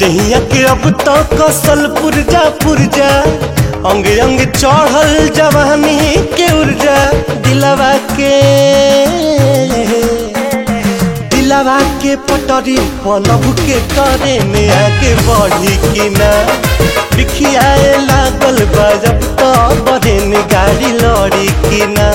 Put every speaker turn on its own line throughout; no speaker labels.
दहिया के अब तो कसल पुरजा पुरजा अंग अंग चढ़ल जवानी के ऊर्जा दिलवा के दिलवा के पटरी पलब के करे में आगे बढ़ी कि ना बिखियाए लागल बा जब तो बड़े ने गाड़ी लड़ी कि ना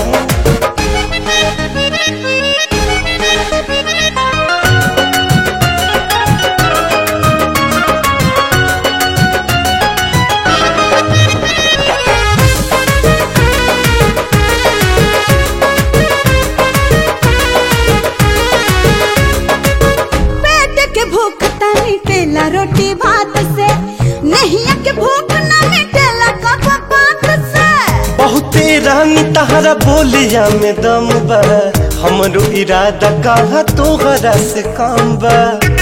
पेट के भूख त मिटेला रोटी भात से नहिया के भूख न मिटेला कप पात से
बहुते रानी तहरा बोलिया में दम बा हमरो इरादा कहा तोहरा से काम बा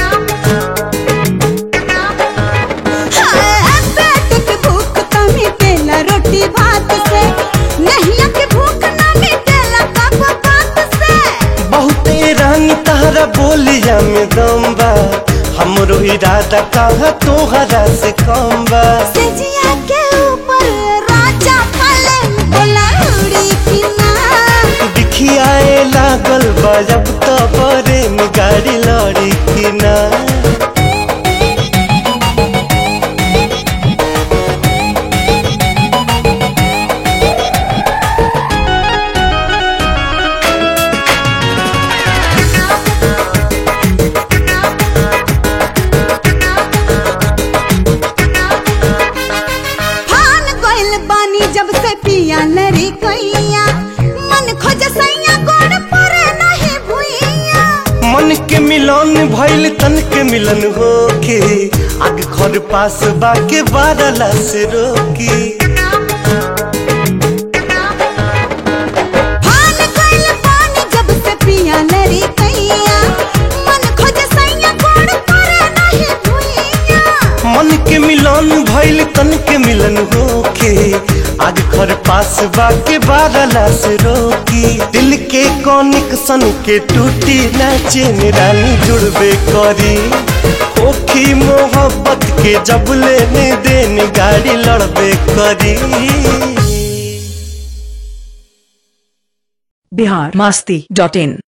हाय, पेट के भूख त मिटेला रोटी भात से नहिया के भूख न मिटेला कप पात से
बहुते रानी तहरा बोलिया में दम बा हमरो इरादा कहा तोहरा से काम बा
सेजिया के ऊपर राजा पलंग बोला उड़ी की ना
दिखियाए लागल बा जब तो बरे में गाड़ी लड़ी कि ना
फान गइल बानी जब से पिया लरी कैया मन खोज सैया गोड़ परे नहीं भुइया
मन के मिलन भइल तन के मिलन होके आग घर पास बाके बारला से रोकी
फान गइल बानी जब से पिया लरी कैया मन खोज सैया गोड़ परे नहीं भुइया
मन के मिलन भइल तन के मिलन होके आग घर पास बाके बारला से रोकी दिल के कनेक्शन के टूटी ना चेन रानी जुड़बे करी ओखी मोहब्बत के जब लेने देन गाड़ी लड़बे करी
बिहार मस्ती डॉट इन